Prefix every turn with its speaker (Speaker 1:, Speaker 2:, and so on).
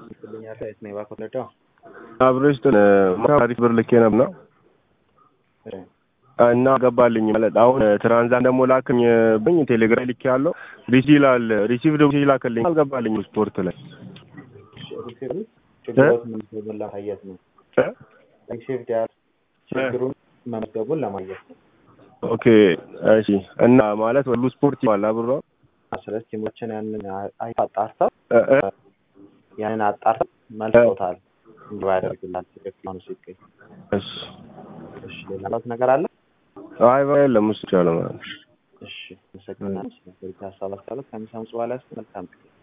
Speaker 1: ይልኛል የት ነው የባንክ ወለደው
Speaker 2: አብሬሽ ታሪክ ብር ልኬ ነበር ነው እና ገባልኝ ማለት አሁን ትራንዛን ደግሞ ላክኝ ብኝ ቴሌግራም ልኬ ያለው ሪሲ ይላል ሪሲቭ ደግሞ ላከልኝ አልገባልኝ ስፖርት ላይ
Speaker 1: ችግሮት መመዝገቡን ለማየት ነው ሪሲቭድ ያል ችግሩን መመዝገቡን ለማየት ነው
Speaker 2: ኦኬ እሺ እና ማለት ሁሉ ስፖርት ይባላል አብሮ
Speaker 1: ስለዚህ ቲሞችን ያንን አጣርተው ያንን አጣርተው መልሰውታል እንዲሁ ያደርግላል ትክክል ሆኖ ሲገኝ
Speaker 2: እሺ
Speaker 1: እሺ ሌላ ላት ነገር አለ
Speaker 2: አይ የለም እሱ ይቻላል ማለት
Speaker 1: እሺ አመሰግናለሁ ስለዚህ ሀሳብ አስተላለፍ ከሚሰሙ በኋላ መልካም